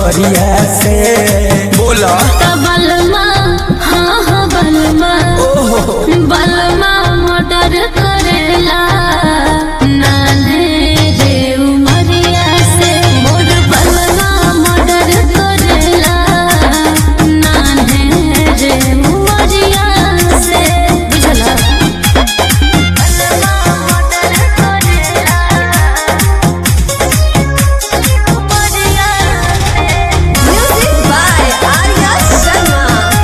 नगरिया से बोला त बलमा हाँ हाँ बलमा ओहो बलमा मर्डर करेला नाने रे उमरिया से मोर बलमा मर्डर करेला नाने रे उमरिया से बुझला बलमा मर्डर करेला उमरिया से Music by Arya Sharma.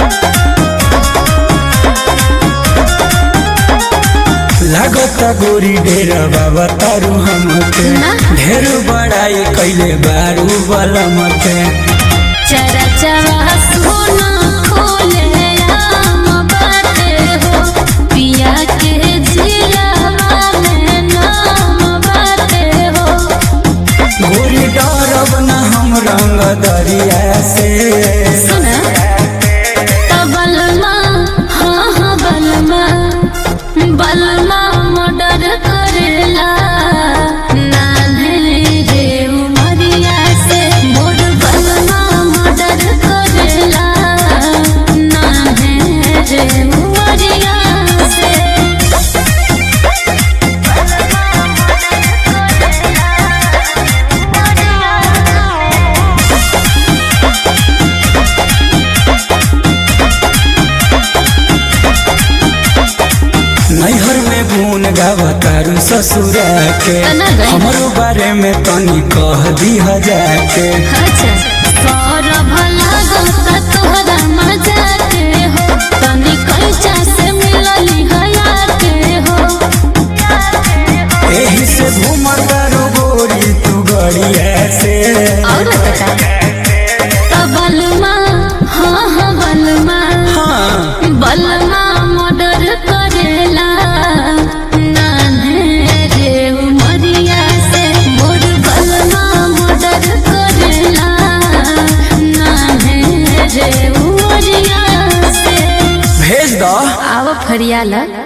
लागता गोरी ढेर बाबा तारू हमके ना। ढेर बड़ाई कैले बारू बलम के चरचवा सोना खोले आम बाटे हो पिया के जिलावा में नाम बाटे हो गोरी डरब न हम रंग दरिया से सुना त बलमा हाँ हाँ बलमा बलमा मर्डर करेला नान्हे रे उमरिया से मोर बलमा मर्डर करेला नान्हे रे उमरिया से नैहर में गुन गावतारू ससुरा के तना गई। हमरो बारे में तनी कह दी जाके अच्छा सौरभ लागता तोहरा मजा के हो तनी कैचा से मिलली हया के हो एही से घूमतारू गोरी तू गड़िया से और बता त बलमा हाँ हाँ बलमा हाँ बलमा मर्डर करेला नान्हे रे उमरिया से मोर बलमा मर्डर करेला नान्हे रे उमरिया से भेज दो आव फरियाला